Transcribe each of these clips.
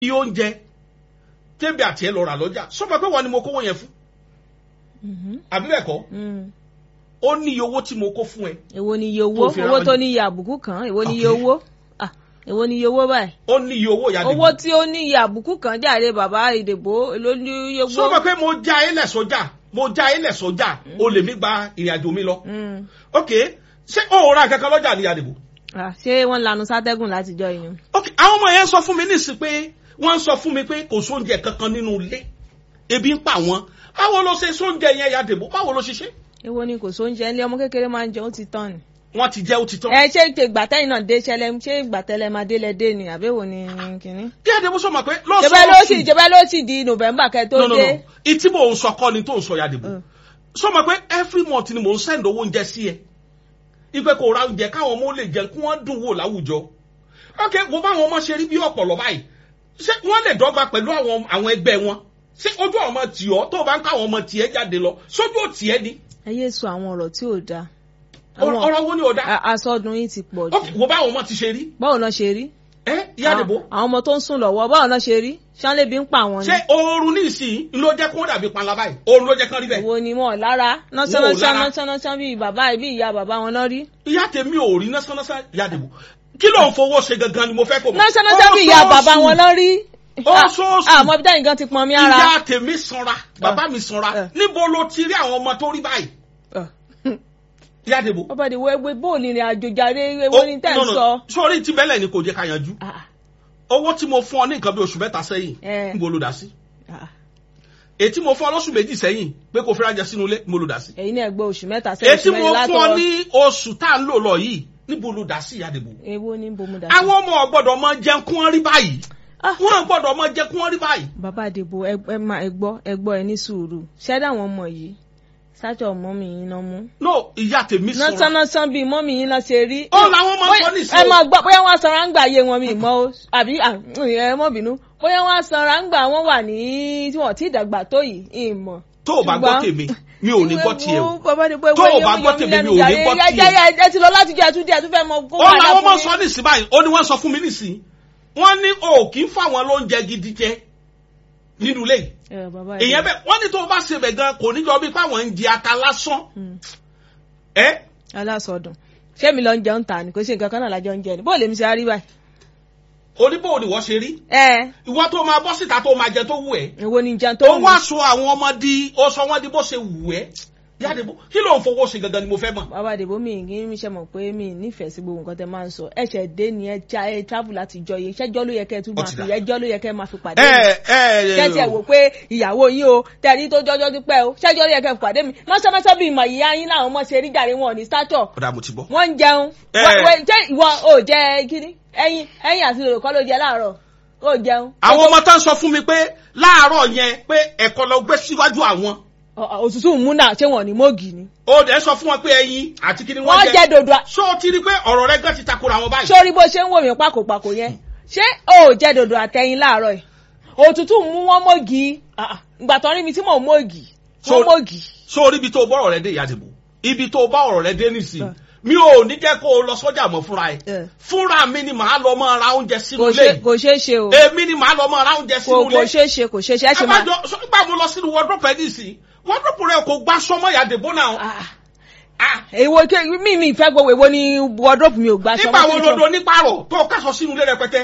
iye oúnjẹ tẹ́bi àti ẹ lọ rà lọ́jà sọ́mọ pé wọ́n ni mo kówó yẹn fún àbí bẹ́ẹ̀ kọ́ ó ní iye owó tí mo kó fún ẹ. èwo ni iye owó owó tó ní iye àbùkù kan èwo ni iye owó èwo ni iye owó báyìí. ó ní iye owó ìyá owó tí ó ní iye àbùkù kan jáde bàbá ìdìbò ló ní iye owó. sọ́mọ pé mo já ilẹ̀ sọ́jà mo já ilẹ̀ sọ́jà o lè mi gba ìrìn àjò mi lọ. ok ṣé o ra kankan lọ́jà ní àdìbò. ṣé wọ́n lanu sátẹ́gùn látijọ́ yẹn. ok àwọn ọmọ yẹn sọ fún mi nísìsiyìí pé wọ́n sọ fún mi pé kò sóúnjẹ kankan nínú ilé ebi ń pa wọ́n báwo ló ṣe sóúnjẹ yẹn ya dìbò báwo ló ṣe ṣe. èwo ni kò sóúnjẹ ilé ọmọ kékeré máa ń jẹ ó ti tán ni. wọ́n ti jẹ́ ó ti tán. ẹ ṣé gbàtẹ́yìn náà dé ṣẹlẹ̀ ṣé gbàtẹ́lẹ̀ máa délẹ̀ dé ni àbẹ́wò ni kínní. kí àdìbò sọ ma pé lọ́sọ̀ọ́sì. jẹ́bẹ́ ló sì jẹ́bẹ́ ló sì di november kẹ́ tó dé. ìtí mò ń sọ kọ́ ni tó ń sọ ya dìbò sọ ma pé every month ni mò ń send owó oúnjẹ sí ẹ ipe kò ra oúnjẹ káwọn ọmọ lè jẹun kí wọ́n dùn wò láwùjọ ok wo báwọn ọmọ ṣe rí bí ọ̀pọ̀lọ̀ báyìí ṣé wọ́n lè dọ́gba pẹ̀lú àwọn àwọn ẹgbẹ́ wọn ṣé ojú àwọn ọmọ tì ọ́ tó o bá ń káwọn ọmọ tiẹ̀ jáde lọ sójú ò tiẹ̀ ni. ẹ yé sọ àwọn ọ̀rọ̀ tí ò dáa. ọ̀rọ̀ wo ni ò dáa. asọdun yìí ti pọ̀ jù. wo báwọn ọmọ ti ṣe rí. báwo náà ṣe rí. ẹ ìyá àdìbò. àwọn ọmọ tó ń sùn lọ́wọ́ báwo náà ṣe rí ṣánlébi ń pa àwọn ni. ṣé oorun ní ìsìn ló jẹ́ kó dàbí panla báyìí oorun ló jẹ́ kán rí bẹ́ẹ̀. wo ni wọn lára nọ́sánnáṣán nọ́sánnáṣán bíi bàbá bí ìyá bàbá wọn náà rí. ìyá tèmi ò rí nọ́sánnáṣán ìyá àdìbò kí ló ń fowó ṣe gangan ni mo fẹ́ kó mọ̀. nọ́sánnáṣán bíi ìyá bàbá wọn náà rí oṣooṣù àmọ́ bí dáhìn gan ti pọn mi ara. ìyá tèmi sanra bàbá mi sanra níbo ló ti rí àwọn ọmọ tó rí báyìí. ìyá àdìbò. ọba ìdìbò ẹgbẹ́ bóòlù ìrìn àjò jàre ewo ni tẹ́ ń sọ. sórí tí bẹ́lẹ̀ ni kò jẹ́ ká yanjú owó tí mo fún ọ ní nǹkan bí oṣù mẹ́ta sẹ́yìn níbo ló dá sí. èyí tí mo fún ọ lọ́sùn méjì sẹ́yìn pé kò fi ránjẹ sínú ilé níbo ló dá sí. èyí náà gbọ́ oṣù mẹ́ta sẹ́yìn èyí tí mo fún ọ ní oṣù tá à ń lò lọ yìí níbo ló dá sí ìyá àdìbò. èwo ni bo mo dá sí. àwọn ọmọ ọgbọ́dọ̀ máa jẹun kí wọ́n rí báyìí wọn gbọ́dọ̀ máa jẹ kí wọn rí báyìí. bàbá àdìbò ẹ máa ẹ gbọ́ ẹ gbọ́ ẹ ní sùúrù ṣẹdá àwọn ọmọ yìí sájọ mọ́mì yín náà mú. no ìyá tèmi sọ̀rọ̀. nọ́sánásán bíi mọ́mì yín náà ṣe rí. ó làwọn máa ń sọ ní ìṣòro. ẹ máa gbọ́ bóyá wọ́n sanra ń gbà yé wọn mi mọ́ o àbí ẹ mọ́ bínú bóyá wọ́n sanra ń gbà wọ́n wà ní tí wọ́n ti dàgbà tó yìí ìmọ̀. tó o bá gbọ́ tèmi mi ò ní gbọ́ tiẹ̀ o tó tó o bá gbọ́ tèmi mi ò ní gbọ́ tiẹ̀. ẹ ti lọ láti jẹ ẹtúndí ẹtú fẹ́ mọ kó ó làwọn máa ń sọ nísìnyí báyìí ó ní wọ́n sọ fún mi nísìnyí wọ́n ní o kì í fáwọn lóúnjẹ gidi jẹ nínú ilé yìí èèyàn bẹ wọ́n ní tó o bá ṣe bẹ gan kò ní jọ bí fáwọn ń jẹ ata lásán. ẹ. alásọdùn ṣé mi lọ ń jẹun ta ni kò sí nǹkan kan náà lájọ ń jẹ ni bó lèmi ṣe rí báyìí. oníbò ni wọ́n ṣe rí. ìwọ tó máa bọ́ síta tó máa jẹ tó wù ẹ́. èwo ni jẹun tó wù. ó wá sọ àwọn ọmọ di ó sọ wọ́n di bó ṣe wù ẹ́ yàdìbò kí ló ń fowó ṣe gangan ni mo fẹ́ mọ̀. bàbá àdìbò mi kì í ṣe mọ̀ pé mi nífẹ̀ẹ́ sí gbogbo nǹkan tẹ máa ń sọ ẹ̀ṣẹ̀ dé ni ẹ já ẹ travel láti jọ yìí ṣẹ́jọ́ ló yẹ kẹ́ ẹ tún máa fi ẹjọ́ ló yẹ kẹ́ ẹ máa fi pàdé mi. kẹ́tì ẹ̀ wò pé ìyàwó yín o tẹ̀rí tó jọjọ́ ti pẹ́ o ṣẹ́jọ́ ló yẹ kẹ́ ẹ fi pàdé mi mọ́ṣámọ́ṣá bíi ìmọ̀ ìyá yín láwọn ọmọ ṣe rí jàre wọn ní stature. ọ̀dà mo ti bọ́. wọ́n ń jẹun ṣé ìwọ ò jẹ kíní ẹyin ẹyin àti lòlò kọ́ ló jẹ láàárọ̀ ó jẹun. àwọn ọmọ tán sọ fún mi pé láàárọ̀ yẹn pé ẹ̀kọ́ lọ gbé síwájú àwọn òtútù múnà ṣé wọn ní mọ́ọ̀gì ni. ó dẹ̀ sọ fún wọn pé ẹyin àti kí ni wọ́n jẹ́. wọ́n jẹ́ dodo. ṣó o ti rí pé ọ̀rọ̀ rẹ gan ti takora wọn báyìí. sórí bó ṣe ń wò mí pàkópàkó yẹn ṣé o ò jẹ́ dodo àtẹyin láàárọ̀ yìí òtútù mú wọn mọ́ọ̀gì ìgbà tó rí mi tí mò ń mọ́ọ̀gì wọ́n mọ́ọ̀gì. sórí ibi tó bá ọ̀rọ̀ rẹ dé ìyá àdìbò ibi tó bá ọ̀rọ̀ rẹ dé nìsín mi ò ní jẹ́ kó o lọ sọ́jà mọ́ fúnra ẹ̀ fúnra mi ni màá lọ mọ́ ra oúnjẹ sínú ilé kò ṣeé ṣe o èmi ni màá lọ mọ́ ra oúnjẹ sínú ilé kò ṣeé ṣe kò ṣeé ṣe ẹ ṣe máa. àbájọ nígbà mo lọ sínú wardrobe ẹ nísìnyí wardrobe rẹ kò gbá sọmọ ìyàdìbò náà. èwo mi mi fẹ́ gbọ́ èwo ni wardrobe mi ò gbá sọmọ. nígbà wo lodo nípàrọ̀ tó o kásọ sínú ilé rẹpẹtẹ.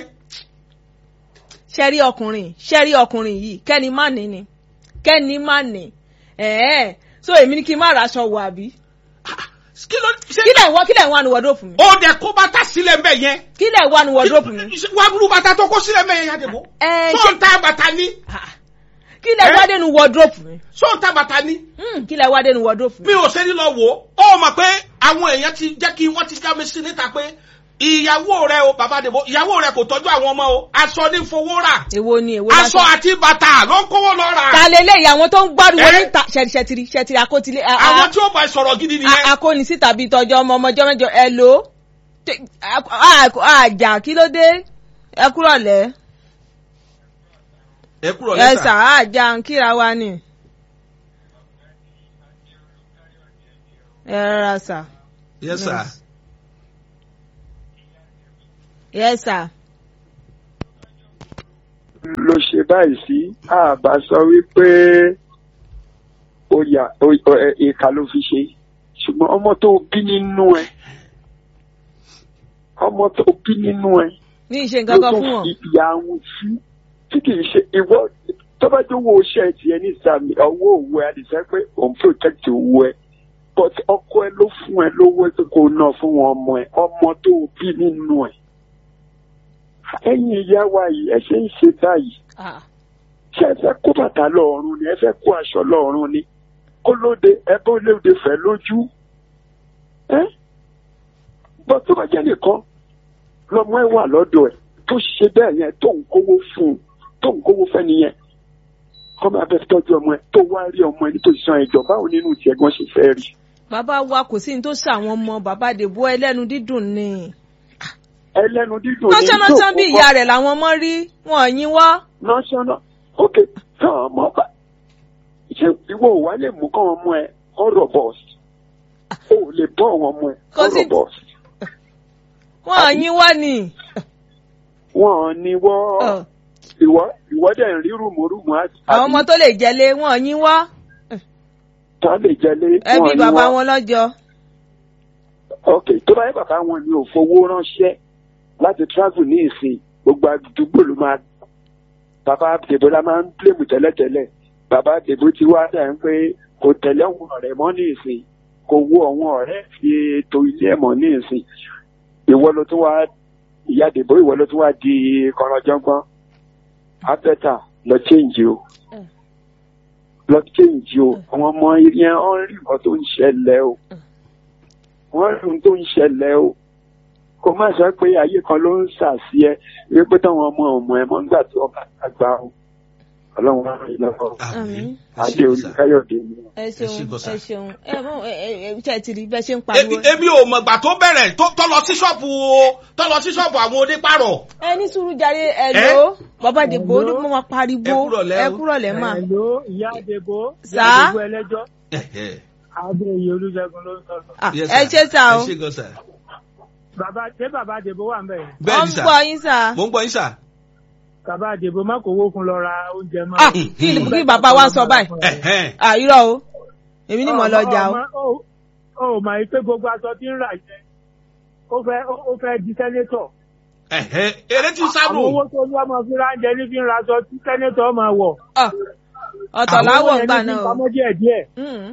ṣẹ́rí ọkùnrin ṣẹ́rí ọkùnrin yìí kẹ́ni má ní ni kẹ́ni má ní ẹ̀ẹ́ so èmi ni kí n má raṣọ wọ̀ àbí kílẹ̀ wọ kílẹ̀ wà ní wọ́dọ̀pù mi. ó dẹ̀ kó bàtà sílẹ̀ mbẹ̀ yẹn. kílẹ̀ wà ní wọ́dọ̀pù mi. wà á burú bàtà tó kó sílẹ̀ mbẹ̀ yẹn yàtọ̀ bọ̀. tó ń ta bàtà ní. kílẹ̀ wá dénú wọ́dọ̀pù mi. tó ń ta bàtà ní. kílẹ̀ wá dénú wọ́dọ̀pù mi. mi ò ṣe ní lọ wò ó ó mọ̀ pé àwọn èèyàn ti jẹ́ kí wọ́n ti já mi sí níta pé ìyàwó rẹ o bàbá dèbò ìyàwó rẹ kò tọ́jú àwọn ọmọ o aṣọ ní fowó rà. èwo ni èwo aṣọ àti bàtà ló ń kówó lọ rà. ta lè léyìí àwọn tó ń gbárùwò níta ṣẹtiri ṣẹtiri akótilé. àwọn tí ó bá sọ̀rọ̀ gidi nìyẹn. akóni síta bíi tọjọ ọmọ ọmọjọ mẹjọ ẹ lò ó àjà kí ló dé ẹ kúrọ̀ lẹ́. ẹ kúrọ̀ lẹ́sà. ẹ sà àjà ń kíra wa ni. ẹ rárá sà. yes sir. Yes, sir. ló ṣe báyìí sí àbá sọ wípé ó yà ó- ó- ẹ- ìka ló fi ṣe ṣùgbọ́n ọmọ tó bí nínú ẹ ọmọ tó bí nínú ẹ ní ìṣe nǹkan kan ló fún tún wọn. fi ìyá wọn sí tí kì í ṣe ìwọ tọ́bájúwò iṣẹ́ tiẹ̀ ní sàmì ọwọ́ òwò ẹ àdìsẹ́ pé òun protect owó ẹ but ọkọ ẹ ló fún ẹ lówó tó kò ná fún wọn ọmọ ẹ ọmọ tó bí nínú ẹ ẹ̀yin ìyá wa yìí ẹ ṣe ń ṣe báyìí Ah, ṣé ẹ fẹ́ kó bàtà lọ́ọ̀rùn ni ẹ fẹ́ kó aṣọ lọ́ọ̀rùn ni kó lóde ẹ bó lóde fẹ́ lójú ẹ bọ́ tó bá jẹ́ nìkan lọ́mọ ẹ wà lọ́dọ̀ ẹ tó ṣe bẹ́ẹ̀ yẹn tó ń kówó fún un tó ń kówó fẹ́ nìyẹn kọ́ máa bẹ tọ́jú ọmọ ẹ tó wá rí ọmọ ẹ nítorí san ẹjọ́ báwo nínú tiẹ̀ gan ṣe fẹ́ rí bàbá wa kò sí ní tó ṣàwọn ọmọ bàbá dèbò ẹlẹ́nu dídùn ni. ẹlẹ́nu dídùn ní lọ́sọ̀nọ́sán bí ìyá rẹ̀ làwọn ọmọ rí wọn ò yín wọ́. national ok tí àwọn ọmọ bá ṣe ìwọ ò wá lè mú kọ́ ọmọ ẹ ọ̀rọ̀ bọ́ọ̀sì o ò lè bọ́ àwọn ọmọ ẹ Kò sí- ọ̀rọ̀ bọ́ọ̀sì wọn ò yín wọ́ ni. wọn ò ní wọ́ Ọ̀, ìwọ ìwọ dẹ̀ ń rí rùmùrùmù àti àwọn ọmọ tó lè jẹlé wọn ò yín wọ́. tá lè jẹlé ẹbí wọn ò ní bàbá wọ́ wọn lọ́jọ́. ok tó bá yẹ bàbá wọn ni ò fowó ránṣẹ́ láti travel ní ìsìn gbogbo àdúgbò ló máa bàbá dèbò la máa ń blame tẹ́lẹ̀tẹ́lẹ̀ bàbá dèbò ti wá dà ń pé kò tẹ̀lé àwọn ọ̀rẹ́ mọ́ ní ìsìn kò wo àwọn ọ̀rẹ́ fi ètò ilé ẹ̀ mọ́ ní ìsìn ìwọ ló tún wá ìyá dèbò ìwọ ló tún wá di kọ̀rọ̀jọ́gbọ́n abẹ́ta lọ change o Mm. lọ change o àwọn ọmọ yẹn ọ ń rí nǹkan tó ń ṣẹlẹ̀ o wọ́n rí ohun tó ń ṣẹlẹ̀ o kò má sọ pé ayé kan ló ń sàsí ẹ wípé táwọn ọmọ ọmọ ẹ mọ́ nígbà tí wọ́n bá àgbà o ọlọ́run wá rìn lọ́wọ́ Àmín. adé olùkáyọ̀dé ni ẹ Ẹ ṣé ṣeun gan-an. ẹ ṣeun ẹ mọ ẹ ẹ ẹ ṣe ti rí bẹ́ẹ̀ ṣe ń Èmi pariwo. èmi ò mọ̀gbà tó bẹ̀rẹ̀ tó tó lọ sí ṣọ́ọ̀bù o tó lọ sí ṣọ́ọ̀bù àwọn onípàrọ̀. ẹ ní sùúrù jàre ẹ lò ó bàbá dèbò ó ní mo máa pariwo Ẹ kúrọ̀lẹ́ o. ẹ kúrọ̀lẹ́ mà. Hello, ìyá Adébó. Sà? Ìyá Adébó ẹlẹ́jọ́. Ẹ̀hẹ̀. Adéyẹ Olúṣẹ́gun ló ń sọ̀rọ̀. Ah, Yes, ẹ sir. ṣe sá o ẹ ṣe gan sir. Bàbá ṣé bàbá Adébó wà ń bẹ̀ yẹn? bẹ́ẹ̀ wọ́n ni ń sà gbọ́ yín sà. mo ń gbọ́ yín sà. Bàbá Adébó má kó owó fún lọ ra oúnjẹ mọ́. Ah, kí ni kí bàbá wa sọ báyìí. Ẹ̀hẹ̀. àìrọ̀ o èmi ni mo lọ jà o. o. Ó mà yí pé gbogbo aṣọ tí ń rà yẹn. Ó fẹ́ ó fẹ́ di sẹ́nétọ̀. Ẹ̀hẹ̀. eré tí sábò. Àwọn owó tó ní ọmọ fi ránjẹ ní fi ń ra aṣọ tí sẹ́nétọ̀ máa wọ̀. Ah, ọ̀tọ̀ láwọ̀ ń gbà náà Àwọn owó yẹn ní fi o. pamọ́ díẹ̀ díẹ̀. Mm.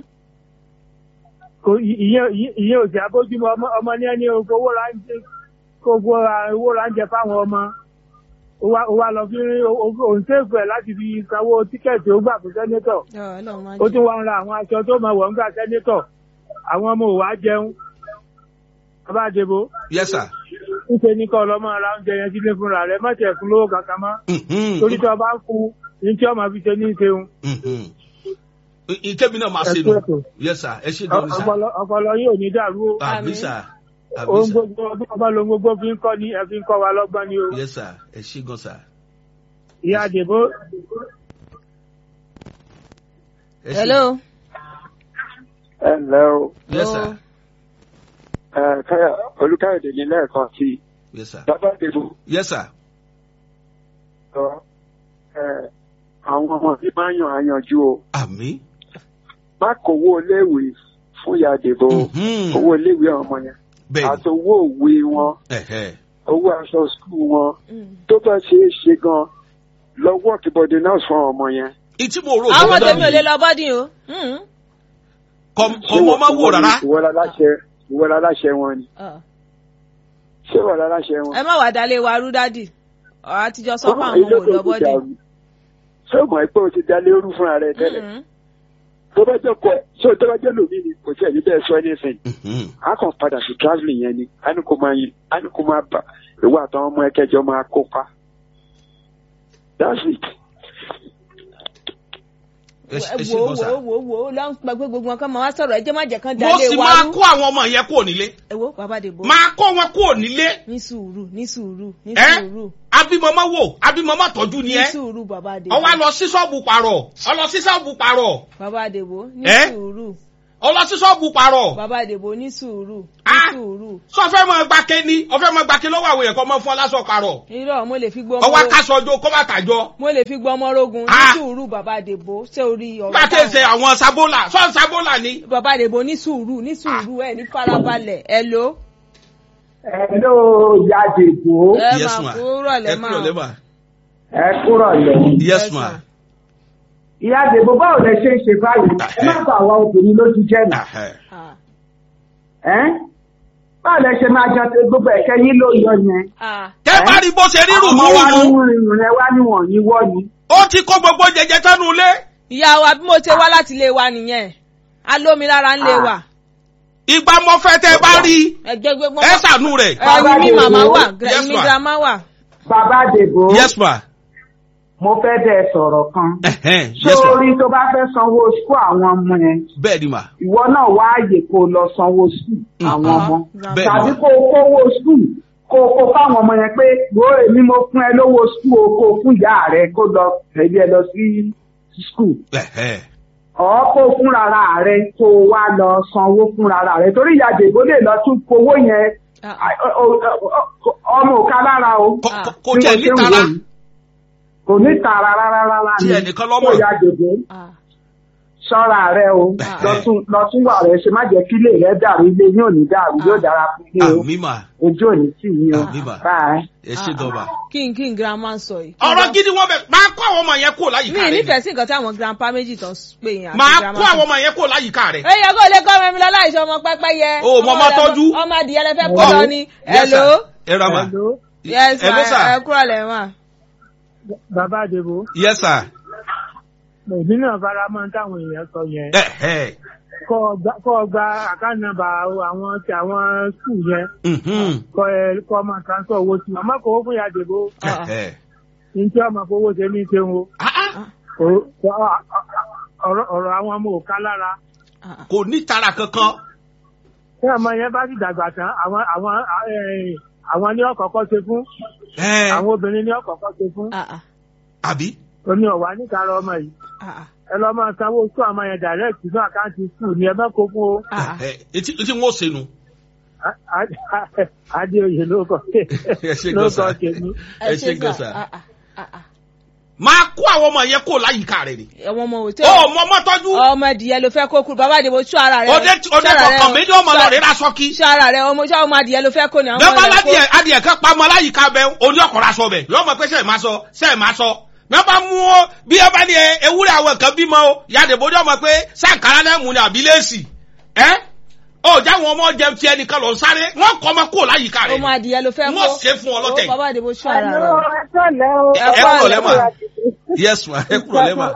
Kò ìyẹn ìyẹn ò sí abójúmọ́ ọmọ ọmọ ní ẹni owó ránjẹ gbogbo owó ránjẹ fáwọn ọmọ. Ó wá ó wá lọ fi òun ṣèfù ẹ̀ láti fi sanwó tíkẹ́ẹ̀tì ó gbà fún sẹ́nétọ̀. Ọ̀, Ọlọ́run máa ó jẹ́. tún wá ń ra àwọn aṣọ tó máa wọ̀ ńgbà sẹ́nétọ̀ àwọn ọmọ ò wá jẹun bàbá àdèbò yes sir. níṣẹ́ ní kọ́ ọlọ́mọ ra oúnjẹ yẹn sílé fúnra rẹ̀ má tẹ̀ fún lówó kankan mọ́ Mhm. torí tí wọ́n bá ń fún ní tí wọ́n máa fi ṣe ní ìṣeun Mhm. ìkébí náà máa ṣe Ẹ nù. kú ètò. yes sir ẹ ṣe gan ni sà. ọpọlọ ọpọlọ yìí ò ní dàrú o àbí Àmín. sà. àbí ohun sà. gbogbo ọdún ọba lohun gbogbo fi ń kọ́ ni ẹ fi ń kọ́ wa lọ́gbọ́n ni o yes sir ẹ ṣe gan sà. ìyá àdèbò ẹ ṣe- hello. ẹ ǹlẹ́ o yes sir. Oh. ẹ káyọ̀ olùkáyọ̀dé ní lẹ́ẹ̀kan sí i yes sir. bàbá dèbò yes sir. sọ ẹ àwọn ọmọ tí máa ń yàn àyànjú o àmì. má kówó iléèwé fún ìyá dèbò Mhm. owó iléèwé ọmọ yẹn bẹ́ẹ̀ àti owó òwe wọn Ẹ̀hẹ̀. owó aṣọ skul wọn Mm. tó bá ṣe é ṣe gan lọ wọ́ọ̀kì bọ́dé náà fún ọmọ yẹn. ìtí mo rò àwọn gbọ́dọ̀ tèmi ò lè mi lọ bọ́dí o. Mm. kọ ọmọ máa wò rárá. ìwọ la láṣẹ ìwọ la láṣẹ wọn ni Ah. ṣé ìwọ la láṣẹ wọn. ẹ má wàá dalé wa rú dádì ọ̀rọ̀ àtijọ́ sọ fún Ọmọ àwọn ilé ọmọ tó òlò ti bọ́dí. dàrú. ṣé o mọ̀ pé o ti dalé orú fúnra rẹ tẹ́lẹ̀ Mm. tó bá jẹ́ kọ ṣé o tó bá jẹ́ lòmí ni kò sí ẹ̀yìn bẹ́ẹ̀ sọ anything Mhm. a kàn padà sí travelling yẹn ni a ní kó máa yin a ní kó máa bà ìwọ àtàwọn ọmọ ẹkẹjọ máa kópa that's it. ẹ ṣe ẹ ṣe wo gan sà. wo wo wo lọ ń pẹ pé gbogbo nǹkan máa wá sọ̀rọ̀ ẹ jẹ́ má jẹ́ kán mo dalé sì wa máa rú. kó àwọn ọmọ yẹn kúrò nílé. ẹ wo bàbá dèbò. máa kó wọn kúrò nílé. ní sùúrù ní sùúrù ní ẹ sùúrù abimọmọ wò abimọmọ tọ́jú ni ní ẹ. sùúrù bàbá dèbò. ọwọ́ lọ sí ṣọ́ọ̀bù pààrọ̀ ọlọ sí ṣọ́ọ̀bù pààrọ̀ bàbá dèbò ní Ẹ? sùúrù ọlọ sí ṣọ́ọ̀bù pààrọ̀. bàbá dèbò ní sùúrù ní Ah! Ah. sùúrù sọ fẹ́ mọ gbàké ni ọfẹ́ mọ gbàké lọ́wọ́ àwọn èèyàn kọ́ mọ fún ọ lásán parọ̀ irọ́ mo lè fi gbọ́ ọwọ́ ọmọ akáṣọ ọjọ́ kọ́ bàtà jọ mo lè fi gbọ́ ọmọ rogun ní Ah. sùúrù bàbá àdèbò ṣé orí ọ̀rọ̀ gbàké ṣe àwọn sábólà sọ sábólà ni. bàbá àdèbò ní sùúrù ní sùúrù ẹ ní farabalẹ̀ ẹ ló Hello, ìyá Dèbò. ẹ yes máa ma kúrò ẹ lẹ́ kúrò lẹ́ máa ma Ẹ kúrọ̀ lẹ̀. yes Yes, ma. ma. Ìyá Dèbò báwo lẹ ṣe ń ṣe báyìí? Ẹ má bà wá obìnrin lójú jẹ́ nà. Ahẹ́. Ah, Ẹ́ báwo lẹ ṣe máa jọ ṣe gbogbo ẹ̀kẹ́ yín ló yọ yẹn? ah, tẹ́ bá rí bó ṣe rí Àwọn ọmọ wa ní rùmúrùmú rìnrìn rẹ wá níwọ̀n yín wọ́ ni. ó ti kó gbogbo jẹjẹ tánú ilé. ìyá wa bí mo ṣe wá láti ilé wa nìyẹn alómi lára ń lé wa ìgbà mọ fẹ́ tẹ́ bá rí ẹgbẹ́ gbogbo ẹ ṣàánú rẹ̀. ẹyin mi màmá wà Yes, mi ma. grandma wà. Bàbá Dèbò, yes ma. mo fẹ́ bẹ́ẹ̀ sọ̀rọ̀ kan. Ẹhẹ́n, yes ma. Sórí tó bá fẹ́ sanwó sukú àwọn ọmọ yẹn, bẹ́ẹ̀ ni ma. ìwọ náà wá àyè kó o lọ sanwó sukú àwọn Mhm. ọmọ. bẹ́ẹ̀ Tàbí ma. kó o kówó sukú kó o kó fáwọn ọmọ yẹn pé wo èmi mo fún ẹ lówó sukú o kó o fún ìyá rẹ kó lọ tẹ̀lé ẹ lọ sí sukú. Ẹhẹ́n. ọ̀ kó fún rárá rẹ kó o wá lọ sanwó fún rárá rẹ torí ìyá Dèbò lè lọ tún fowó yẹn Ah, à- ọ- ọ- ọ- ọ- ọmọ òka lára o. Kò- Ah. kò- kò Bí tiẹ̀ mo ṣe ń nítara. wò yìí. kò ní tara rárá rárá Tí ni ẹnìkan lọ́mọ. kó ìyá Dèbò ah, ṣọ́ra rẹ o Ah. lọ́tún lọ́tún wà rẹ ṣe má jẹ́ kí ilé rẹ dàrú ilé yóò ní dàrú yóò dára fún ilé o àmì mà ojú òní tì yín o Àmì mà. báyìí. ẹ ṣe dọ̀bà. kí n kí n grandma sọ yìí. ọ̀rọ̀ gidi wọn bẹ̀ máa kó àwọn ọmọ yẹn kó láyìíká mi rẹ̀ ni. nífẹ̀ẹ́ sí nǹkan tí àwọn grandpa méjì tán pè yín àti máa grandma kó àwọn kan. ọmọ yẹn kó láyìíká rẹ̀. ẹ yẹ kó lè kọ́ ọmọ mi lọ láìsọ ọmọ pẹ́pẹ́ yẹ. O, mọ ọmọ rẹ- tọ́jú. ọmọ adìyẹ lẹ fẹ́ kó lọ ni. Yes, sir. hello. ẹ ra mà. Hello, yes ẹ ló ma sà. ẹ kúrò lẹ́ mà. bàbá Dèbò yes sir. èmi náà fara mọ́ táwọn èèyàn sọ yẹn Ẹhẹ́n. kọ́ ọ gba- kọ́ ọ gba àkáǹtì nọ́mbà àwọn ti àwọn skul yẹn Mhm. kọ́ ẹ kọ́ máa transfer owó sí wọn má kó owó fún ìyá Dèbò Ẹhẹ́n. ní tí ọmọ fowó ṣe ní ṣe ń wo Ah, ah. Kò- kò- ọ̀rọ̀ ọ̀rọ̀ àwọn ọmọ ò ká lára Ah, kò ní tara kankan. tí ọmọ yẹn bá sì dàgbà tán àwọn àwọn eh, àwọn ní ọ̀kọ̀ọ̀kọ̀ ṣe fún Ẹhẹ́n. àwọn obìnrin ní ọ̀kọ̀ọ̀kọ̀ ṣe fún ah, ah, àbí. omi ọ̀wá níkàrà ọmọ yìí ah, ah, ẹ lọ máa sanwó sún àmọ́ yẹn direct sínú àkáǹtì skul ní ẹ bá kó fún o ah, ah. Ẹhẹ́n. etí etí wọn ò senu. Á- á- adéoyè ló kọ ẹ ṣe ló gan kọ sa. tèmi ẹ ṣe gan sà. sa. Ah, ah, ah, ah. máa kó àwọn ọmọ yẹn kó láyìíká rẹ̀ ni. ọmọ ọmọ òtí ó mọ ọmọ tọ́jú. ọmọ adìyẹ ló fẹ́ kó kúrò bàbá àdìbò ṣọ́ ara rẹ. òde òde kọ̀ọ̀kan mi ní ọmọ lọ rẹ̀ lásọ kí. ṣọ́ ara rẹ ọmọ ṣọ́ ọmọ adìyẹ ló fẹ́ kó ni àwọn bẹ́ẹ̀ bá ọmọ rẹ ládìẹ kó. adìẹ kan pamọ́ láyìíká bẹ oní ọkọ̀rọ̀ aṣọ bẹ̀ yọ ọmọ pé sẹ́ẹ̀ máa sọ sẹ́ẹ̀ máa sọ bẹ́ẹ̀ bá mú ọ bí ẹ bá ní ẹ- ewúrẹ́ àwọn nǹkan bímọ o yàdé bójú ọmọ pé sàǹkárá náà mú ni àbí léèsì ẹ ó jáwọn ọmọ jẹun tiẹ̀ nìkan lọ sáré wọn kọ́ ọmọ kó láyìíká rẹ̀ ọmọ adìyẹ ló fẹ́ kó. wọ́n ṣe fún ọ lọ́tẹ̀ Ó, bàbá àdìbò ṣọ́ ara rẹ. ẹ ẹ kúrò lẹ́mà yes ma ẹ kúrò lẹ́mà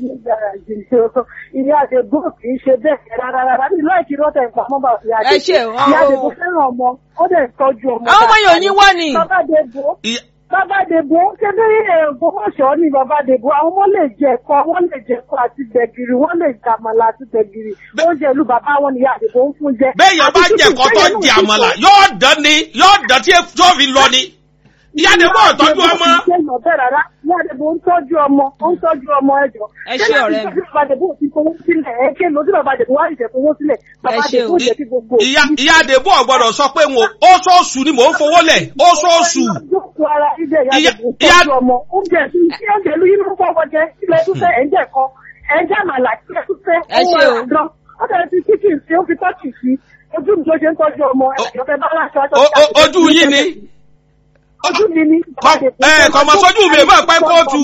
ìyá àdègbò kì í ṣe bẹ́ẹ̀ rárá rárá ní láìkí rọ́tẹ̀ ìpamọ́ bá ìyá Ẹ ṣe, àdègbò ọ- ìyá àdègbò fẹ́ràn ọmọ ó dẹ̀ ń tọ́jú ọmọ àwọn ọmọ yẹn ò ní wọ́ ni. bàbá àdègbò Ìyá- bàbá àdègbò ṣé bí ògbómọ̀ṣọ́ ni bàbá àdègbò àwọn ọmọ lè jẹ ẹ̀kọ́ wọ́n lè jẹ ẹ̀kọ́ àti gbẹ̀gìrì wọ́n lè jẹ àmàlà àti gbẹ̀gìrì oúnjẹ ìlú bàbá wọn ni ìyá àdègbò ń fún jẹ. bẹ́ẹ̀ yẹn bá Àti jẹ tútù, ẹ̀kọ́ tó bẹ́ẹ̀ jẹ náà àmàlà tútù. yóò dán ni yóò dán tí tó fi lọ ni ìyá ni bọ́ọ̀ tọ́jú ọmọ. Ìyá àdègbò bẹ́ẹ̀ rárá ìyá àdègbò ń tọ́jú ọmọ ó ń tọ́jú ọmọ ẹjọ́. Ẹ ṣé ọ̀rẹ́ mi. Ṣé bàbá àdègbò ti fowó sílẹ̀ ẹ ké lọ sí bàbá àdègbò wá ìṣẹ̀ fowó sílẹ̀ bàbá Ẹ ṣé o. àdègbò jẹ́ kí gbogbo ìyá ìyá àdèbò ọ̀gbọ́dọ̀ sọ pé wọn oṣooṣù ni mò ń fowó lẹ̀ oṣooṣù. Jókòó ara ibẹ̀ ìyá Ìyá- àdègbò ìyá- tọ́jú ọmọ oúnjẹ tí tí oúnjẹ ìlú yìí ló fọwọ́ jẹ ilẹ̀ tó fẹ́ ẹ̀ ń jẹ́ kan ẹ̀ ń jẹ́ àmàlà tí ẹ̀ tó fẹ́ Ẹ ṣé o. àdán ó dẹ̀ ti kíkì sí ó fi tọ́kì sí ojú mi tó ṣe ń tọ́jú ọmọ ẹ̀jọ̀ fẹ́ bá láṣọ aṣọ O- o- ojú yín ni ojú mi ni Kọ- ẹ, kọmọ sójú mi máa pẹ́ kóòtù.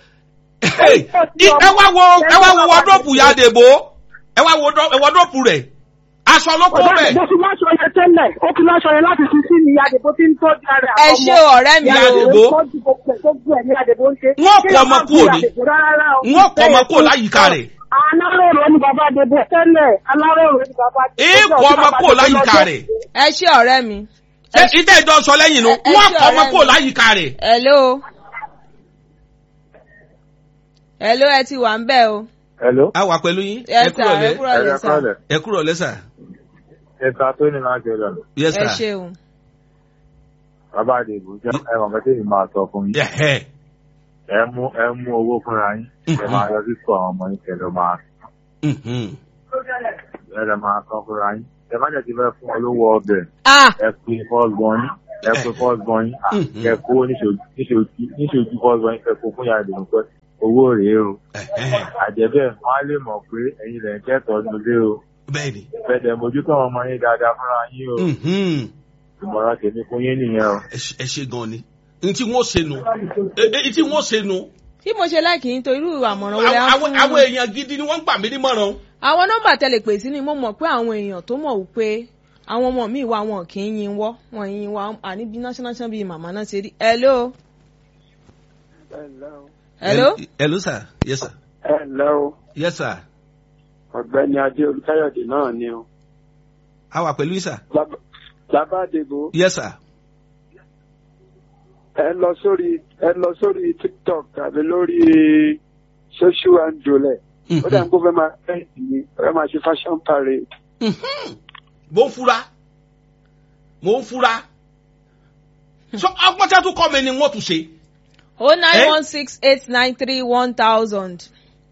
ẹ wá wo ẹ wá wo wọdọ́pù ìyá àdèbò ẹ wá wo dọ́- wọdọ́pù rẹ̀ aṣọ ló kó Ọ̀dà bẹ̀. àdìbò fi láṣọ yẹn tẹ́lẹ̀ ó fi láṣọ yẹn láti fi sí ni àdìbò tí ń tọ́jú ara ẹ ọmọ. ṣe ọ̀rẹ́ mi Ìyá o. Àdèbò. tọ́jú gbogbo ẹ̀ tó gbọ́ ẹ̀ ní àdìbò ń ṣe. Wọ́n kọ ọmọ kúrò ní. ní. Wọ́n kọ ọmọ kúrò láyìíká rẹ̀. aláròrò ni bàbá àdìbò tẹ́lẹ̀ aláròrò ni bàbá àdìbò. èèkọ̀ ọmọ kúrò láyìíká rẹ̀. ẹ ṣe ọ̀rẹ́ mi. ṣé ìdá ìjọ sọ lẹ́yìn nu Ẹ- ẹ wọ́n ṣé kọ ọmọ ọ̀rẹ́ kúrò mi. láyìíká rẹ̀. hello. hello ẹ ti wà ń bẹ̀ o. Hello. a wà pẹ̀lú yín ẹ ẹ sà kúrò ẹ lẹ́ kúrò lẹ Ẹ̀ka sà. kọ́lẹ̀. ẹ kúrò lẹ́ sà. Ẹ̀ka tó ní máa jẹ lọ́nà. yes ẹ sir. ṣeun. Bàbá Àdèbò jẹ́ ẹ̀wọ̀n kan tí èmi máa sọ fún yín. Ẹ̀hẹ́. Ẹ mú ẹ mú owó fúnra yín. Ẹ máa lọ sí sọ àwọn ọmọ yín kẹlẹ́ máa Mhm. ẹ lọ máa sọ fúnra yín. ẹ má jẹ́ ti fẹ́ fún ọ lówó ọbẹ̀ ah ẹ pe fọ́ọ̀gbọ́n yín ẹ pe fọ́ọ̀gbọ́n yín à, Mhm. kẹ kó níṣojú níṣojú níṣojú fọ́ọ̀gbọ́n yín kẹ kó fún yàrá ìdùnnú pé owó rèé o Ẹ̀hẹ́n. àjẹbẹ́ wọn á lè mọ̀ pé ẹ̀yin lẹ̀ ń kẹ́tọ̀ọ́ nílé o bẹ́ẹ̀ ni fẹ̀dẹ̀ mójútó àwọn ọmọ yín dáadáa fúnra yín o Mhm. ìmọ̀ràn tèmi fún yín nìyẹn o. ẹ ṣe- ẹ ṣe gan ni n tí wọ́n ṣe nu n tí wọ́n ṣe nu tí mo ṣe láìkì yín tó irú àmọ̀ràn wo lẹ á àwọn fún àwọn èèyàn gidi ni wọ́n gbà mí nímọ̀ràn àwọn nọ́mbà tẹlẹ pè sí ni mo mọ̀ pé àwọn èèyàn tó mọ̀ wípé àwọn ọmọ mi wà wọn kì í yin wọ́ wọn yin wọ́ àní bí national champion bíi màmá náà ṣe rí hello hello hello sir yes sir ẹ ǹlẹ́ o yes sir ọ̀gbẹ́ni adé olùkáyọ̀dé náà ni o a wà pẹ̀lú yín sir Bàbá- bàbá àdèbò yes sir ẹ lọ sórí ẹ lọ sórí tiktok tàbí lórí social handle ẹ ó dà ń kó fẹ́ máa fẹ́ ìsinmi ó fẹ́ máa ṣe fashion parade Mhm. mo ń fura mo ń fura so ọgbọ́n tí a tún kọ́ mi ni wọ́n tún ṣe o nine one six eight nine three one thousand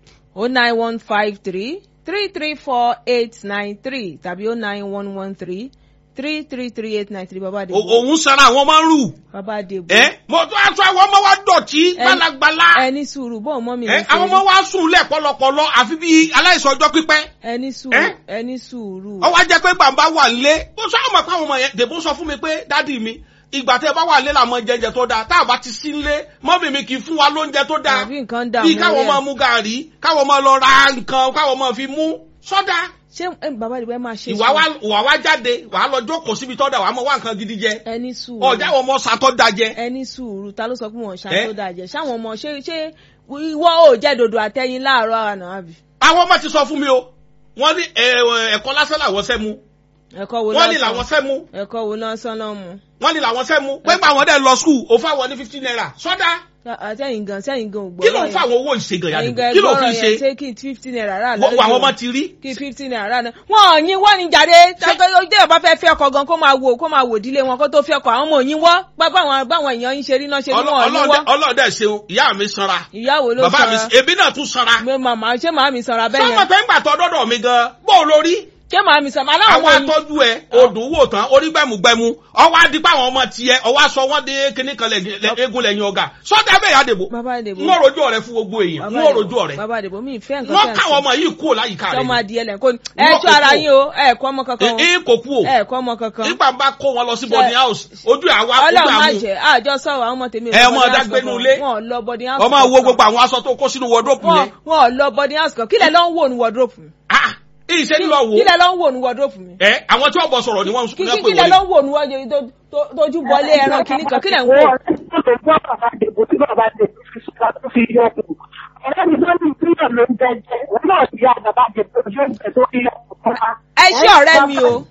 o nine one five three three three four eight nine three tàbí o nine one one three three three three eight nine three bàbá O- àdèbò òun sara àwọn máa ń rù bàbá àdèbò ẹ mo tún aṣọ àwọn ọmọ wa dọ̀tí gbalagbala ẹni sùúrù bọ́ọ̀ mọ́ mi ẹ ló ṣe àwọn rí. ọmọ wa sùn lẹ̀ pọ̀lọpọ̀lọ àfi bí aláìsàn ọjọ́ pípẹ́ ẹni sùúrù Eh? ẹni sùúrù. ọwọ́ ajẹ́ pé gbàǹbá wà nílé ó sọ àwọn ọmọ ọmọ yẹn dèbò sọ fún mi pé dádì mi ìgbà tẹ bá wà nílé làwọn jẹjẹ tó dáa tá a bá ti sí nílé mọ́mì mi kì í fún wa lóúnjẹ tó dáa àbí nǹkan dà bí mọ́ káwọn rí máa ẹ̀. mú gàrí káwọn máa lọ ra nǹkan káwọn máa fi mú sọ́dà ṣé ẹ, bàbá àdìbò ẹ máa ṣe ìwà wa ìwà wa jáde wàá lọ jókòó síbi tọ́da wàá mọ wá nǹkan gidi jẹ ẹni sùúrù ọjà àwọn ọmọ sàtọ́ da jẹ ẹni sùúrù ta ló sọ pé wọn ṣá Eh? tó dàjẹ ṣáwọn ọmọ ṣé ṣé ìwọ ò jẹ dòdò àtẹyin láàárọ̀ àná àbí. àwọn ọmọ ti sọ fún mi o wọ́n ní ẹ, ẹ, ẹ̀kọ́ lásán làwọn sẹ́ mu ẹ̀kọ́ wo wọ́n ní lásán làwọn sẹ́ mu ẹ̀kọ́ wo lásán náà mu. wọ́n ní làwọn sẹ́ mu pé gbà wọ́n dẹ̀ lọ skul òfin àwọn ní fifteen naira sọ́dà àtẹ̀yìn gan sẹ́yìn gan ò gbọ́. kí ló ń fa àwọn owó ìṣègùn ẹ̀yin yàtọ̀ gan kí ló fi ẹgbọ́rọ̀ ṣe yẹn ṣé kí fifteen naira rà wọ́n àwọn ọmọ ti rí kí fifteen naira rà náà. wọn ò yín wọ́n ní jáde tẹ́tọ́ ojú ẹ̀ bá fẹ́ fẹ́ ọkọ̀ gan kó máa wò kó máa wò dílé wọn kó tó fẹ́ ọkọ̀ àwọn ọmọ òyìn wọ́ báwọn báwọn èèyàn yín ṣe rí náà ṣe ní wọn ò yín wọ́. ọlọ́ọ̀dẹ ṣeun ìyá mi sanra ìyáwó ló bàbá mi sanra èmi náà tún sanra mi màmá ṣé màá mi sanra bẹ́ẹ̀ sọ́mọ yẹn pé ń gbà tọ́ dọ́dọ̀ mi gan bó o lórí ṣé màá mi sanra aláwọ̀ àwọn ọmọ yìí atọ́jú ẹ odò wò tán orí gbẹmugbẹmu ọwọ́ adigun àwọn ọmọ tiẹ̀ ọwọ́ aṣọ wọn dé kíní kan lẹ́yìn- lẹ́- eégún lẹ́yìn ọ̀gá sọ́dà bẹ́ẹ̀ yá dèbò bàbá àdèbò n ó rojú ọ̀rẹ́ fún gbogbo èèyàn n ó rojú ọ̀rẹ́ bàbá àdèbò mi ìfẹ́ nǹkan wọ́n tẹ̀ ń káwọn sọ. ọmọ yìí kúrò láyìíká ṣé ọmọ rẹ̀ adìyẹ lẹ̀ kó ní ẹ Wọ́n tó kò ara kú o. yín o ẹ kọ́ ọmọ kankan o èyí kò kú o ẹ kọ́ ọmọ kankan nígbà bá kó wọn lọ sí boarding house ojú àwa ojú ọlọ́run má àmú jẹ́ àjọ sọ̀rọ̀ àwọn ọmọ tèmi ò Ẹ, lọ ọmọ boarding ọ̀dá house gbénú kankan. ilé. wọn ò lọ boarding house ọmọ wo kankan. gbogbo àwọn aṣọ tó kó sínú wardrobe wọn yẹn wọn ò lọ boarding house kan kílẹ̀ ló ń wò ní wardrobe mi ah ìṣe ń lọ wò kílẹ̀ ló ń wò ní wardrobe mi ẹ àwọn tí wọ́n bọ̀ sọ̀rọ̀ ni wọ́n ń kí pè kí- kílẹ̀ ló wọlé ń wò ní wọ́n tó- tó- tójú bọlé ẹran kìíní kan kílẹ̀ ń wò. Wọ́n tó gbọ́ bàbá àdèbò tí bàbá àdèbò fi sùn tó fi yọ kù. Ọ̀rẹ́ mi ló ní ìpínlẹ̀ ló ń jẹjẹ. Wọ́n náà ti yá bàbá àdèbò yóò jẹ tó fi yọ kù fún wa. ẹ ṣé ọ̀rẹ́ mi o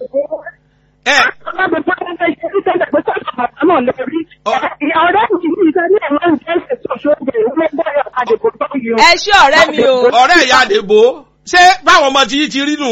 ẹ Ọlọ́run tó ń fẹ́ ṣe ní tẹ́lẹ̀ pé sọ́kà bàbá náà lè rí. Ọ- Ọ̀rẹ́ mi ní ìfẹ́ ní ẹ̀rọ ń jẹ́ ẹ̀sẹ̀ ṣoṣo ìwé bẹ́ẹ̀ àdèbò tó yọ. ẹ ṣé ọ̀rẹ́ mi o ọ̀rẹ́ ìyá àdèbò ṣé báwọn ọmọ tí yìí ti rí nù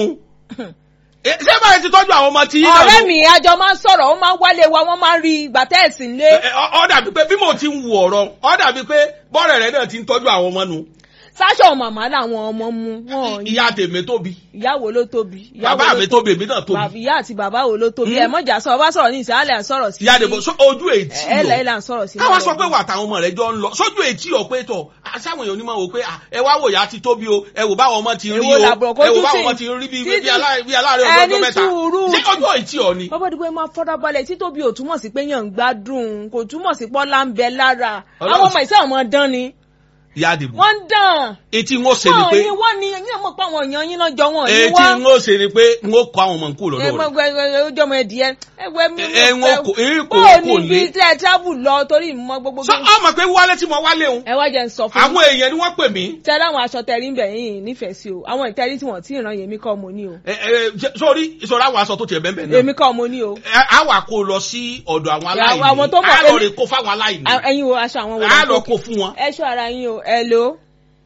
Eh, ṣé báyìí ti tọ́jú àwọn ọmọ tí yìí náà ọ̀rẹ́ nù? mi àjọ máa ń sọ̀rọ̀ ó máa ń wálé wa wọ́n máa ń rí ìgbà tẹ́ẹ̀sì ńlé Eh, ọ ọ dàbí pé bí mo ti ń wo ọ̀rọ̀ ọ dàbí pé bọ́ọ̀rẹ̀ rẹ náà ti ń tọ́jú àwọn ọmọ nù sáṣọ màmá làwọn ọmọ mu wọn ò yí ìyá tèmi tóbi ìyàwó ló tóbi ìyàwó bàbá ló mi tóbi èmi náà tóbi bàbá ìyá àti bàbá wo ló tóbi Hmm. ẹ mọ̀jà sọ ọba sọ̀rọ̀ ní ìsàlẹ̀ à ń sọ̀rọ̀ sí ìyá àdèbò sọ ojú ètí ẹ lọ lẹ́yìn là ń sọ̀rọ̀ sí káwá sọ pé wà táwọn ọmọ rẹ jọ ń lọ sójú ètí ọ pé tọ àṣàwọn èèyàn onímọ̀ wò pé à, ẹ wá wò yá ti tóbi o ẹ wò báwọn ọmọ ti rí Èwo o làbùrọ̀ ẹ wò kojú báwọn sí? ọmọ ti rí bí Títí- bí alá- bí aláàárẹ̀ ọjọ́ Ẹni ọjọ́ mẹ́ta sùúrù. ṣé ojú ètí ọ ni. bàbá dùgbò máa fọ́dọ̀ balẹ̀ tí tóbi ò túmọ̀ sí pé yàn ń gbádùn kò túmọ̀ sí pọ́lá ń bẹ lára Ọlọ́run- àwọn ọmọ ìṣe ọmọ dán ni ìyá àdèbò wọ́n ń dán etí ń ó ṣe ni wọ́n pé ní wọ́n ní yín mọ̀ pé àwọn èèyàn yín náà jọ wọ́n ní etí wọ́n ń ó ṣe ni pé ń ó kọ àwọn ọmọ nkú lọ́dọ̀ rẹ̀ ojú ọmọ ẹdìyẹ ẹwẹ mi Ẹ- ẹ, wọn kò- èyí kò- ó kò ní lé. bí tẹ travel lọ torí mọ gbogbo sọ ọmọ pé wálé tí mo wálé òun ẹ wá jẹ ń sọ fún àwọn èèyàn ni wọ́n pè mí tẹ láwọn aṣọ tẹrí ń bẹ yín nífẹ̀ẹ́ sí o àwọn ìtẹrí tí wọ́n ti ràn yèmí kọ́ mo ní o ẹ, ẹ, ṣe- sórí ìṣòro àwọn aṣọ tó tiẹ̀ bẹ́ẹ̀ bẹ́ẹ̀ náà èmi kọ́ mo ní o Ẹ, á wà kó lọ sí ọ̀dọ̀ àwọn aláìní àwọn tó mọ̀ á lọ èmi- rè kó fáwọn aláìní À- ẹ̀yin wo aṣọ àwọn wo á lẹ lọ ń kó fún wọn. ẹ ṣọ́ ara yín o ẹ lo.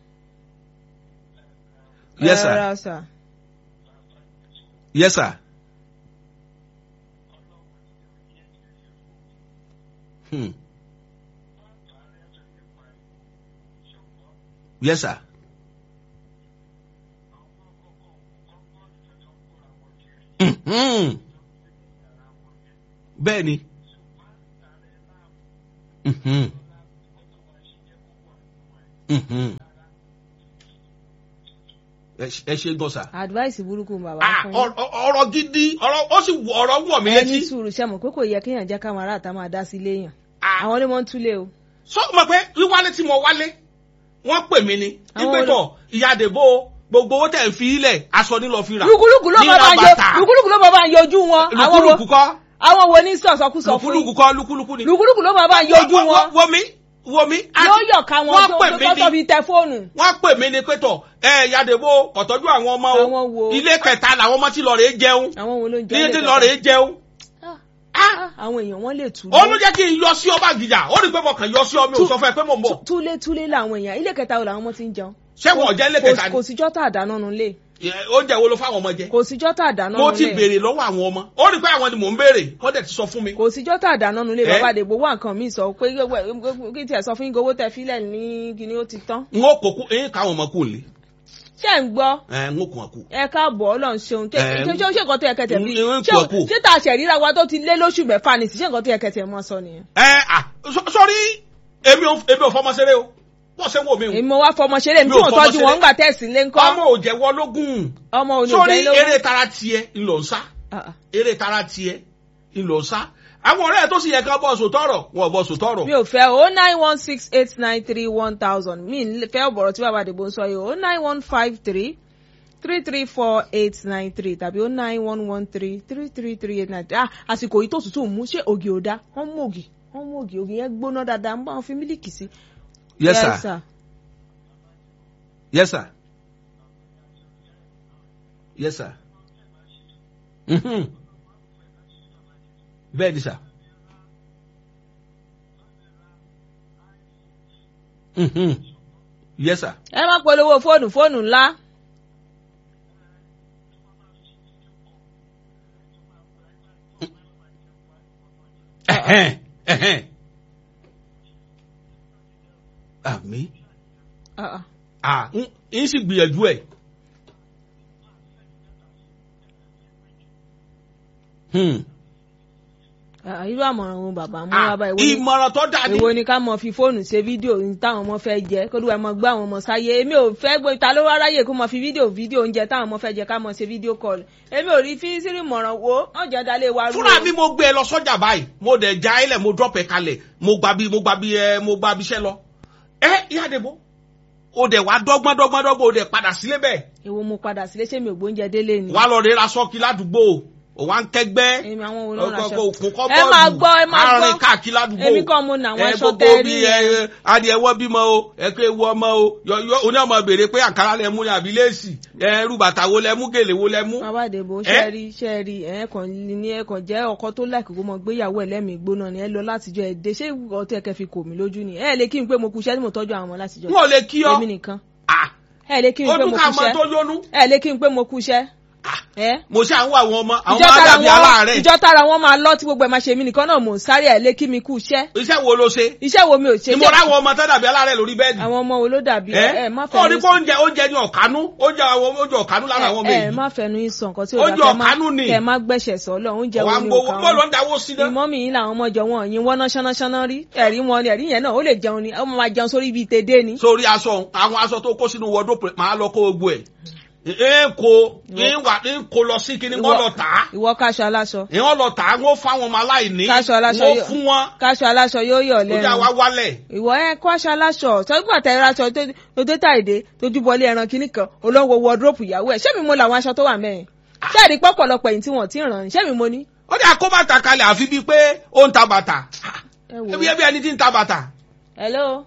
Yes, sir. Ẹ ra sir. yes sir. Hmm. yes sir. Hmm. Mhm. bẹ́ẹ̀ ni. Mhm. Mhm. ẹ ṣe- ẹ ṣe gbọ́n sà. advice burúkú bàbá Ah, fún ọ̀rọ̀ ọ̀rọ̀ gidi ọ̀rọ̀ ó sì wọ- ọ̀rọ̀ wọ̀ mí yín ẹni létí. sùúrù ṣe mọ̀ pé kò yẹ kéèyàn jẹ́ káwọn ará àtà máa dá sí ilé yàn Ah. àwọn ni wọ́n ń túlé o sọ ma pé wíwálé tí mo wálé wọ́n pè mí ni Àwọn ìpẹ́tọ̀ ìyá àdèbò gbogbo owó tẹ̀ ń fi ilẹ̀ aṣọ ní lọ fi rà. lùkúlùkù ló Ní máa ra bá ń yọ bàtà. lùkúlùkù ló máa bá ń yọjú wọn àwọn wo lùkúlùkù kọ́ àwọn wo ní sọ̀sọ́kùsọ fún lùkúlùkù yín kọ́ lùkúlùkù ni. lùkúlùkù ló máa bá ń yọjú Wo- wo- wọn wo mi wo mi. yóò yọ̀ ká wọn wọ́n tó pè tó mí tó ni fi tẹ fóònù wọ́n pè mí ni pẹ́tọ̀ ẹ yàdèbò kọ̀tọ́jú àwọn ọmọ Àwọn wo? o ilé kẹta làwọn ọmọ ti lọ rèé jẹun àwọn wo ló ń jẹ́ ilé ilé ti kẹta? lọ rèé jẹun. Ah, Ah! ah, àwọn èèyàn wọn lè tú ó ló jẹ́ kí n yọ sí ọba gíjà ó rí i pé mo kàn yọ sí ọ mi ò sọ fún ẹ pé mo ń bọ̀ túlé túlé làwọn èèyàn ilé kẹta wo làwọn ọmọ ti ń jẹun ṣé wọn ò jẹ́ ilé Kò- kẹta ni kò síjọ́ tá àdáná nu lé Ẹ, oúnjẹ wo ló fáwọn ọmọ jẹ. kò síjọ́ tá àdáná mo nu ti lé béèrè lọ́wọ́ àwọn ọmọ ó rí i pé àwọn ni mò ń béèrè wọ́n dẹ̀ ti sọ fún mi. kò síjọ́ tá àdáná nu lé Eh? bàbá àdègbò wà nǹkan míì sọ pé kí tiẹ̀ sọ fún yín owó tẹ fílẹ̀ ní kíní ó ti tán n ó kókó ẹ̀yìn káwọn ọmọ kù lé ṣé ń gbọ́ ẹ̀ n ó kùn àkù. ẹ káàbọ̀ ọlọ́run ṣeun ṣé Eh, ṣé ṣé nǹkan tó yẹ kẹtẹ bí ń- ń ṣé kú ọkù. ṣé tá a ṣẹ̀ ríra wa tó ti lé lóṣù mẹ́fà ní sí ṣé nǹkan tó yẹ kẹtẹ mọ́ sọ nìyẹn. ẹ à sọ- sọrí èmi ò èmi ò fọmọ ṣeré o wọ́n ṣe wò mí o èmi mo wá fọmọ ṣeré mi Mi tí ò wọ́n fọmọ tọ́jú ṣeré. wọn ńgbà tẹ̀sí lé ńkọ́ ọmọ ò jẹ́wọ́ lógún ọmọ òní sórí òjẹ́ lówó. eré tara tiẹ̀ ńlọ ń sá Ah, ah. eré tara tiẹ̀ ńlọ ń sá àwọn ọ̀rẹ́ ẹ̀ tó sì yẹ ká bọ́ sòtọ́rọ̀ wọn ò bọ́ sòtọ́rọ̀ mi ò fẹ́ o nine one six eight nine three one thousand mi ń fẹ́ ọ̀bọ̀rọ̀ tí bàbá àdìbò ń sọ yìí o nine one five three three three four eight nine three tàbí o nine one one three three three three eight nine three ah àsìkò yìí tó tutù mú ṣé ògì ò dá wọ́n mú ògì wọ́n mú ògì ògì yẹn gbóná dáadáa ń bá wọn fi mílìkì sí. yes sir yes sir yes sir Mhm. bẹ́ẹ̀ ni sir. Mhm. yes sir. ẹ má polówó fóònù fóònù ńlá. Ẹ̀hẹ́n, ẹ̀hẹ́n. àmì Ah, ah. à ń ń sì gbìyànjú ẹ̀. Hmm. Ah, irú àmọ̀ràn wo bàbá mú Ah, wá báyìí Èwo ni- ìmọ̀ràn tó dáa ní. èwo ni ká mọ fi fóònù ṣe fídíò ní táwọn ọmọ fẹ́ jẹ kó lóun ẹ mọ gbé àwọn ọmọ sáyé èmi ò fẹ́ gbé ta ló wá ráyè kó mọ fi fídíò fídíò oúnjẹ táwọn ọmọ fẹ́ jẹ ká mọ ṣe fídíò kọlù èmi ò rí fi sírí mọ̀ràn wo wọ́n jẹ́ dalé wa rú o. fúnra mi mo gbé ẹ lọ sọ́jà báyìí mo dẹ̀ já ẹ lẹ̀ mo drop ẹ kalẹ̀ mo gba bí mo gba bí ẹ mo gba bí iṣẹ́ lọ. ẹ ìyá àdèbò o dẹ̀ wá dọ́gbọ́n dọ́gbọ́n dọ́gbọ́n o dẹ̀ padà sílé bẹ́ẹ̀ èwo mo padà sílé ṣé mi ò gbóúnjẹ délé ni. wà á lọ rẹ́ra sọ́ọ̀kì ládùúgbò o wà ń kẹgbẹ́ èmi àwọn wo ló ń raṣọ. òkun kọ́ ẹ máa gbọ́ ẹ máa àárín gbọ́ káàkiri ládùúgbò èmi kọ́ mo nà àwọn ẹ aṣọ gbogbo tẹ́ rí bí yẹn. ẹ adìẹ wọ́ bímọ o ẹ kó ewu ọmọ o yọ yọ oní ọmọ béèrè pé àǹkárá lẹ mú ni àbí léèsì ẹ rú bàtà wo lẹ mú gèlè wo lẹ mú. bàbá àdèbò Ẹ? ṣe rí ṣe rí ẹ kàn ní ẹ kàn jẹ́ ọkọ tó láìkó kó mọ gbéyàwó ẹ lẹ́mìí gbóná ni ẹ lọ látijọ́ ẹ dé ṣé ọtí ẹ kẹ́ fi kò mí lójú ni ẹ lè kí n pé mo kú iṣẹ́ tí mo tọ́jú àwọn ọmọ látijọ́ n ò lè kí ọ èmi nìkan Ah, ẹ lè kí n ó pé dún mo ká kú mọ tó iṣẹ́ yónú. ẹ lè kí n pé mo kú iṣẹ́ Ah, ẹ mo ṣe àwọn àwọn ọmọ àwọn ìjọ ọmọ tára àdàbí aláàárẹ̀ wọn ìjọ tára wọn máa lọ tí gbogbo ẹ máa ṣe mí nìkan náà mò ń sáré ẹ lé kí mi kú iṣẹ́ iṣẹ́ wo ló ṣe iṣẹ́ wo mi ò ṣe ni mo ráwọn ọmọ tó dàbí aláàárẹ̀ lórí bẹ́ẹ̀dì. àwọn ọmọ wo ló dàbí ẹ ẹ má ó ní fẹnu kó oúnjẹ oúnjẹ ní ọ̀kánú oúnjẹ àwọn oúnjẹ ọ̀kánú lára àwọn ọmọ ẹ ẹ èyí. má fẹnu yín sọ nǹkan tí ò Oúnjẹ dá kẹ má ọ̀kánú ni. kẹ má gbẹ̀ṣẹ̀ sọ lọ oúnjẹ ọ̀wá wo ń ni ò gbowó kàn bó ló wọ́n ń dáwó sí náà. ìmọ̀ mi yín làwọn ọmọ jọ wọn yín wọ́n ná ṣánáṣáná rí ẹ̀rí wọn ni ẹ̀rí yẹn náà ó lè jẹun ni ó máa jẹun sórí ibi tèdè ni. sórí aṣọ àwọn aṣọ tó kó sínú wọdó máa lọ kó gbogbo ẹ̀. ń kó ń wà ń kó lọ sí kíní wọ́n lọ tà á. ìwọ káṣọ aláṣọ ìwọ́n lọ tà á wọ́n fáwọn ọmọ aláìní. Káṣọ aláṣọ wọ́n yóò- fún wọn. káṣọ aláṣọ yóò yọ̀ ó jà wá lẹ́nu wálẹ̀. ìwọ ẹ kó aṣọ aláṣọ sọgbà tẹ̀ra aṣọ tó- tó dé tàìdé tójú bọlé ẹran kínní kan olówó wọdúrópù ìyàwó ẹ ṣé mi mo làwọn aṣọ tó wà mẹ́rin ṣé àdí pọ̀pọ̀lọpọ̀ èyí tí wọ́n ti ràn ṣé mi mo ní. ó jà kó bàtà kalẹ̀ àfi bíi pé ó ń ta bàtà. ẹ wò ẹbí ẹbí ẹni tí ń ta bàtà. hello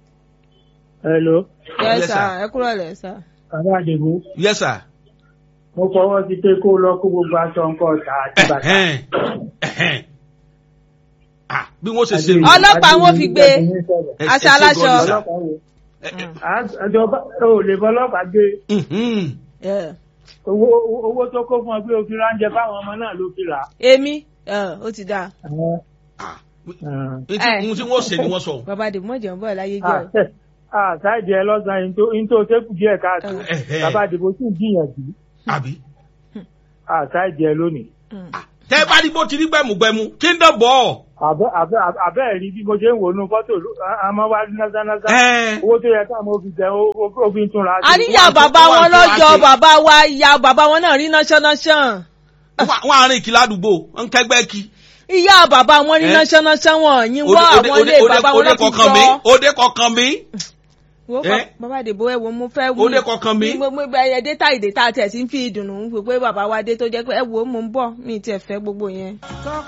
hello yes Yes, sir sir. ẹ kúrò lẹ sir. bàbá àdìgún yes sir. mo fọwọ́ sí pé kó lọ kó gbogbo aṣọ nǹkan ọ̀tá àti bàtà. Ẹ̀hẹ́n, ẹ̀hẹ́n. Ah, bí wọ́n ṣe ṣe. Àdìgún- Ọlọ́pàá wọn fi gbé. Àdìgún sọ̀rọ̀. Ẹ- aṣọ ẹ ṣe aláṣọ. gan ni sà. ọlọ́pàá wo Ẹ- ẹ- àjọba ò lè fọlọ́pàá gbé mhm. Yeah. owó owó tó kó fún ọ pé o fi ránjẹ fáwọn ọmọ náà ló fi rà á. èmi ẹ, ó ti dáa Ah, Ah. ní tí- ohun tí wọ́n ṣe ni wọ́n sọ. bàbá àdìmọ́ mọ̀jẹ̀ ń bọ̀ láyé jẹ́ Ah, o. eh, ah, sáìdì ẹ lọ́sàn-án yìí tó yìí tó sẹ́kù díẹ̀ káàtó Ẹ̀hẹ́. bàbá àdìbò sì ń gbìyànjú àbí. àṣà ìjẹ lónìí. tẹ́ bá rí bó ti rí gbẹ̀mùgbẹ̀mù kí n dọ̀ bọ̀. àbẹ́ àbẹ́ àbẹ́ rí bí mo ṣe ń wò nú fọ́tò àmọ́ wá ní násánáṣá owó tó yẹ káàmọ́ fi jẹ ó fi ń túnra. àríyá bàbá wọn lọ́jọ́ bàbá wa ìyá bàbá wọn náà rí náṣánáṣán. wọ́n àárín ìkìlá àdúgbò ń kẹ́gbẹ́ kí. ìyá bàbá wọn rí náṣánáṣán wọn yín wá àwọn ilé bàbá wọn náà fi jọ. òde kọ̀ọ̀kan mi wo bàbá àdèbò ẹ wo mo fẹ́ ó dé kọkàn mi. mo mo ẹ dẹ́ta ìdẹ́ta tẹ̀ sí fi ìdùnnú pé bàbá wa dé tó jẹ́ pé ẹ wo mo ń bọ̀ mi ì tiẹ̀ fẹ́ gbogbo yẹn.